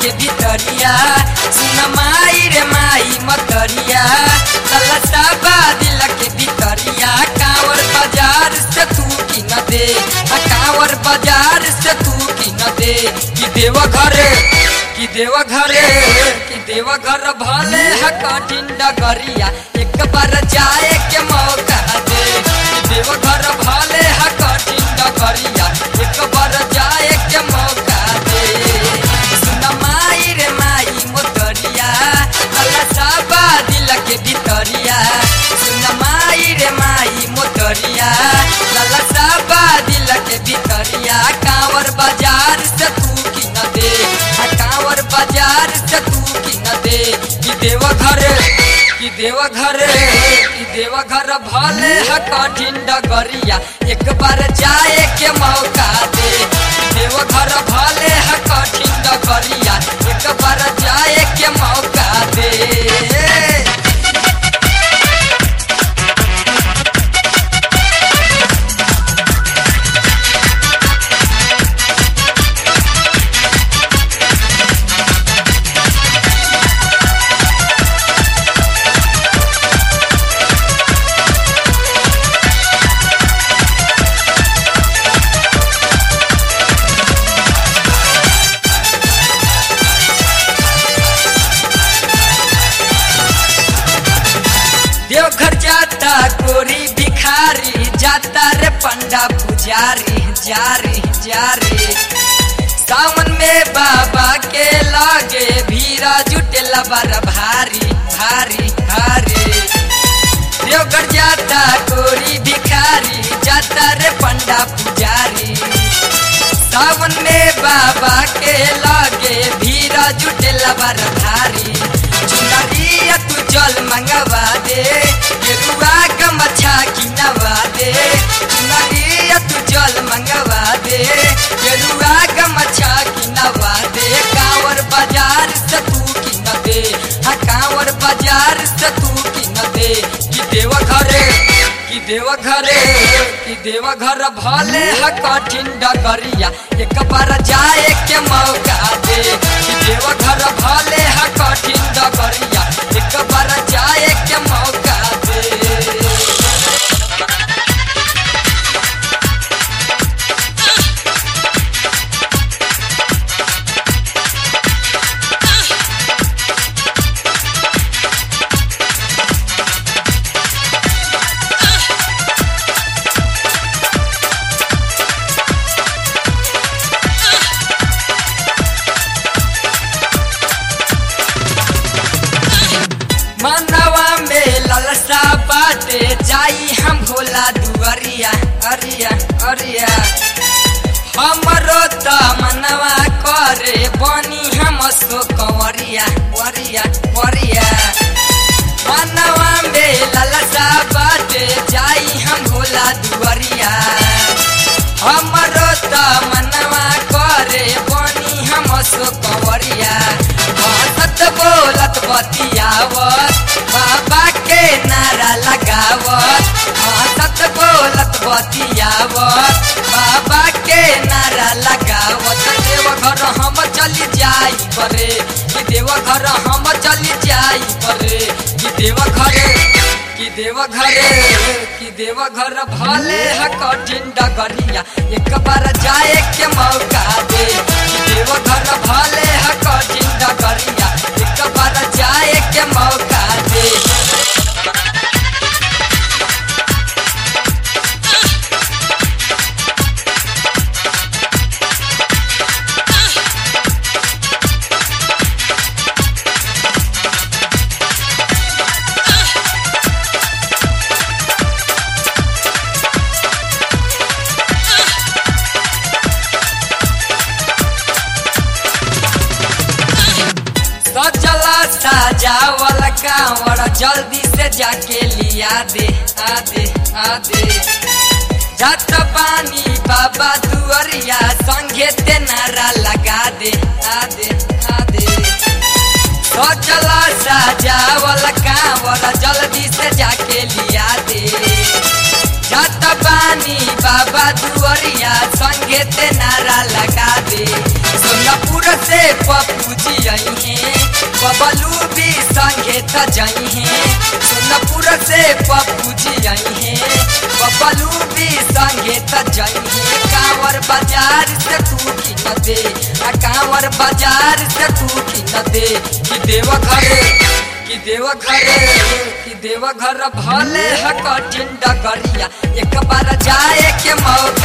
के भितरिया सुन माई रे माई मतरिया ललसा बा दिल के भितरिया कांवर बाजार से तू की न दे आ कांवर बाजार से तू की न दे कि देव घर कि देव घर कि देव घर भले ह कठिन डगरिया एक बार जाए के मौका दे कि देव घर भले ह कठिन डगरिया एक बार जाए के मौका दे सुन माई रे माई मोतरिया ललसा बा दिल के भितरिया सुन माई रे माई मोतरिया ललसा बा दिल के भितरिया कांवर बाजार से तू की न दे आ कांवर बाजार से तू की न दे कि देव घर कि देव घर कि देव घर भले ह कठिन डगरिया एक बार जाए के मौका दे कि देव घर भले ह कठिन डगरिया एक बार जाए के मौका दे देवघर जाता गोरी भिखारी जाता रे पंडा पुजारी जारी जारी सावन में बाबा के लागे भीरा जुटेला बार भारी भारी भारी देवघर जाता गोरी भिखारी जाता रे पंडा पुजारी सावन में बाबा के लागे भीरा जुटेला बार भारी चुनरिया तू जल मंगवा दे गेरुआ का मछा किनवा दे चुनरिया तू जल मंगवा दे गेरुआ का मछा किनवा दे कांवर बाजार से तू किन दे हाँ कांवर बाजार से तू किन दे कि देव घरे कि देव घरे कि देव घर भले ह कठिन डगरिया एक बार जाए के मौका दे कि देव घर भले ह कठिन डगरिया एक बार जाए के मौका दे मनवा में ललसा बाटे जाई हम भोला दुआरिया अरिया अरिया हमरो त मनवा करे बनी हम सो कंवरिया वरिया वरिया मनवा में ललसा बाटे जाई हम भोला दुआरिया हमरो त मनवा करे बनी हम सो कंवरिया हंसत बोलत बतियावत बाबा के नारा लगावत हंसत बोलत बतियावत बाबा के नारा लगावत देव घर हम चली जाई परे कि देव घर हम चली जाई परे कि देव घरे कि देव घरे कि देव घर भले ह कठिन डगरिया एक बार जाए के मौका दे कि देव घर भले ह कठिन डगरिया एक बार जाए के मौका दे सजला सजावल कांवर जल्दी से जाके लिया दे आ दे आ दे जात पानी बाबा दुआरिया संगे ते नारा लगा दे आ दे आ दे सजला सजावल कांवर जल्दी से जाके लिया दे जात पानी बाबा दुआरिया संगे ते नारा लगा दे सोनापुर से पप्पू जी त जाई है सोनपुर से पप्पू जी आई है बबलू भी संगे त जाई है कांवर बाजार से तू की न दे आ कांवर बाजार से तू की न दे कि देव घर कि देव घर कि देव घर भले ह कठिन डगरिया एक बार जाए के मौका